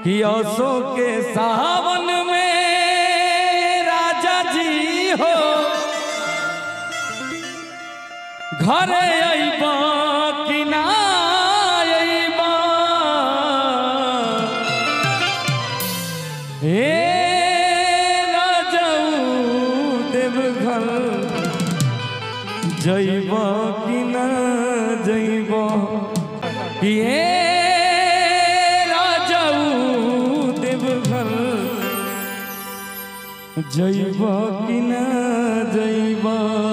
कि असो के सावन में राजा जी हो घरे अइबा कि ना अइबा हे राजाऊ देवघर जइब कि ना जइब कि हे राजाऊ देवघर जइब कि ना जइब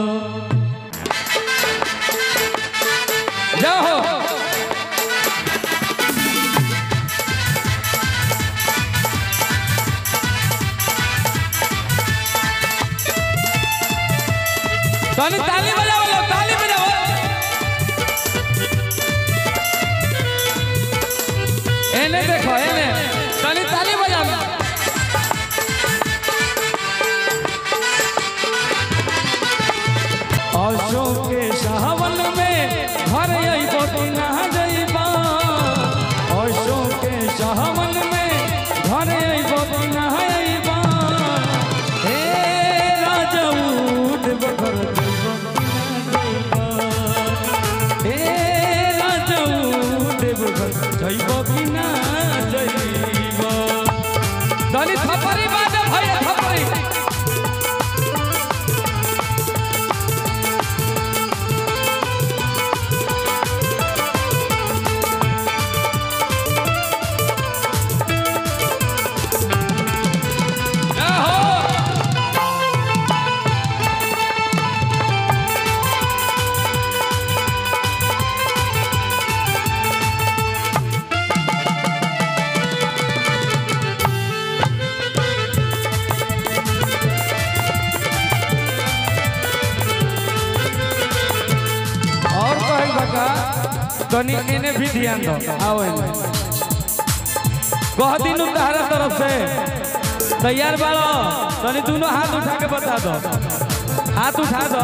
जाओ ताली ताली बजाओ लो ताली बजाओ एने देखो एने ताली ताली बजाओ अशोक के सावन में घर अइबो कि ना जइबा अशोक के सावन में घर अइबो कि ना अइबा हे राजाऊ देवघर जइबो कि ना जइबा हे राजाऊ देवघर जइबो कि ना जइबा दलित थपरी बाजा भैया थपरी और कहल बका तनी एने भी ध्यान दो आओ एने कह दिन तहरा तरफ से तैयार बाड़ो तनी दोनों हाथ उठा के बता दो हाथ उठा दो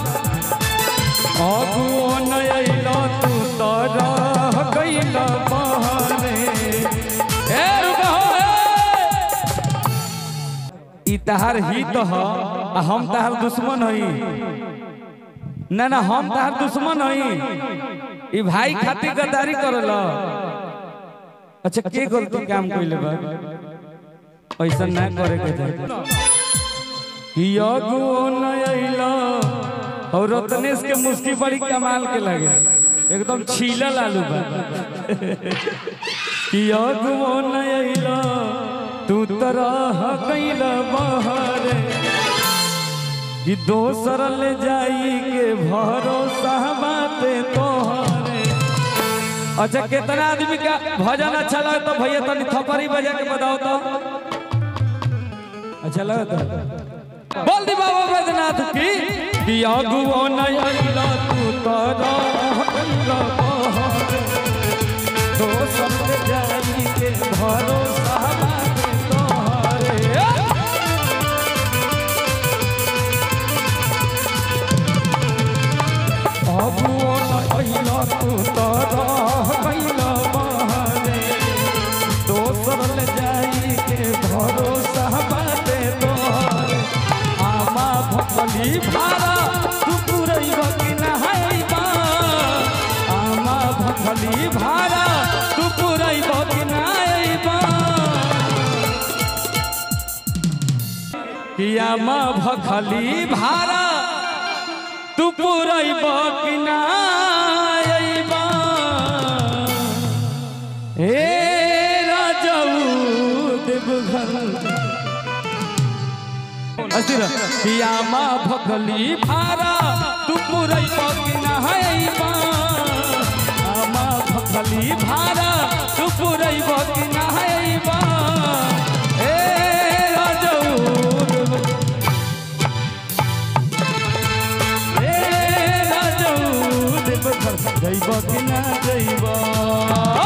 अगुओ नयलो तू तो रह गइल बहरे ए रुको ई तहार हित ह आ हम तहार दुश्मन हई ना ना हम तहार दुश्मन हई ई भाई खातिर गद्दारी करल अच्छा के गलती काम कइले बा ऐसा ना करे के चाही कि अगुओ न अइला और रत्नेश के मुस्की बड़ी कमाल के लगे एकदम छीलल आलू बा कि अगुओ न अइला तू तरह कैल बहरे कि दोसर ले जाई के भरोसा बाटे तोहरे अच्छा कितना आदमी का भजन अच्छा लगे तो भैया तनी थपरी बजा के बताओ तो अच्छा लगे तो बोल दी बाबा बैद्यनाथ की कि अगुओ नहीं अइला तू तो रह गइल बहरे दोसर ले जाई के भरोसा बाटे तोहरे अबुओ न अइला तू तो रह गइल बहरे दोसर ले जाई के भरोसा बाटे तोहरे आमा भकली भारा तू पुरैब कि नहाइबा आमा भकली भारा तू पुरैब कि नहाइबा कियामा भखली भारा तू पुरैब कि ना अइबा हे राजाऊ देवघर अस्थिर कियामा भखली भारा तू पुरैब कि ना अइबा आमा भखली भारा तू पुरैब कि ना अइबा हे राजाऊ देवघर ए राजाऊ देवघर जइब कि ना जइब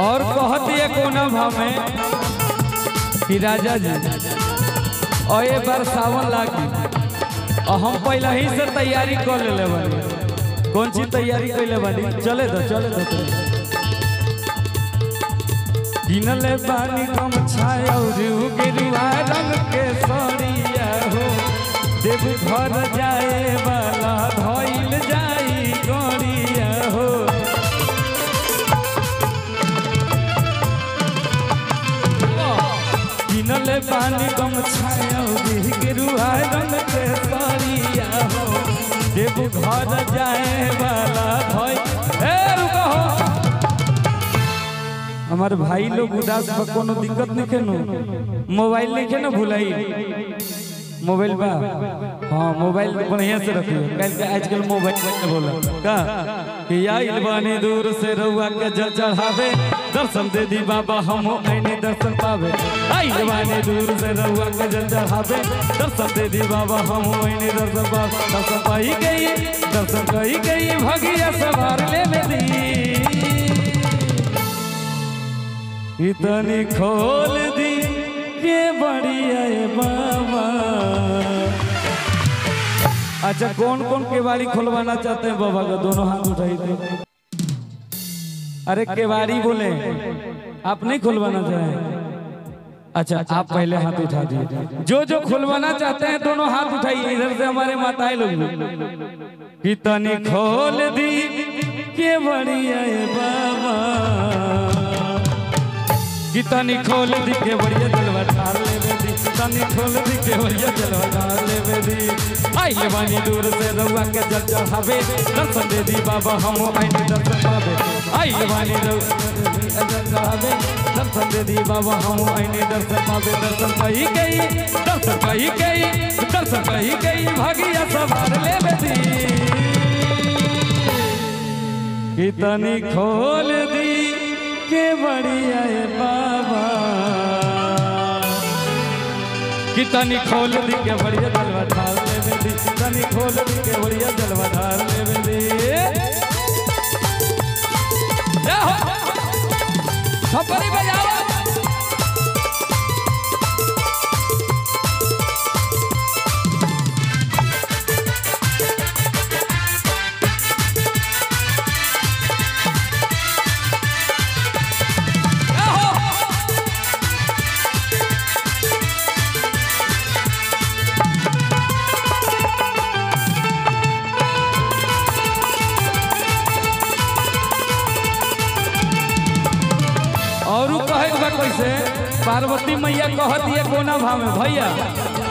और कहती है कोना भाव में कि राजा जी और ये बार सावन लागी और हम पहले ही से तैयारी कर ले बानी कौन सी तैयारी कर ले बानी चले दो चले दो किनले बानी कम छाया गेरुआ रंग के सरिया हो देव घर जाए वाला धइल जाई गड़िया हो किनले पानी कम छाया गेरुआ रंग के सरिया हो देव घर जाए वाला भई ए रुको हो हमारे भाई लोग उदास बा कोनो दिक्कत नहीं केनो मोबाइल नहीं के ना भुलाई मोबाइल बा हाँ मोबाइल बढ़िया से रखियो कल के आजकल मोबाइल में बोला का कि आइल बानी दूर से रउआ के जल चढ़ावे दर्शन दे दी बाबा हम ऐनी दर्शन पावे आइल बानी दूर से रउआ के जल चढ़ावे दर्शन दे दी बाबा हम ऐनी दर्शन पावे दर्शन पाई गई दर्शन कही गई भगिया सवार ले में दी इतनी खोल दी के बढ़िया ये बाबा अच्छा कौन कौन केवाड़ी खुलवाना चाहते हैं बाबा का दोनों हाथ उठाई थे अरे केवाड़ी बोले आप नहीं खुलवाना चाहें अच्छा आप पहले हाथ उठा दिए जो जो खुलवाना चाहते हैं दोनों हाथ उठाइए इधर से हमारे माताएं लोग कितनी खोल दी के बढ़िया ये बाबा कितनी खोल दी के बढ़िया जलवा ठार ले बेदी कितनी खोल दी के बढ़िया जलवा ठार ले बेदी आई ले बानी दूर से रउआ के जल चढ़ावे दर्शन दे दी बाबा हम आईने दर्शन पावे आई ले बानी रउआ जल चढ़ावे दर्शन दे दी बाबा हम आईने दर्शन पावे दर्शन कही गई दर्शन कही गई दर्शन कही गई भागिया सवार ले बेदी कितनी खोल दी के बढ़िया ये बाबा कितनी खोल दी के बढ़िया जलवा ढाल ले बेदी कितनी खोल दी के बढ़िया जलवा ढाल ले बेदी ए हो थप्पड़ी बजाओ ए हो और उ कहे के बा कैसे पार्वती मैया कहत ये कोना भाव में भैया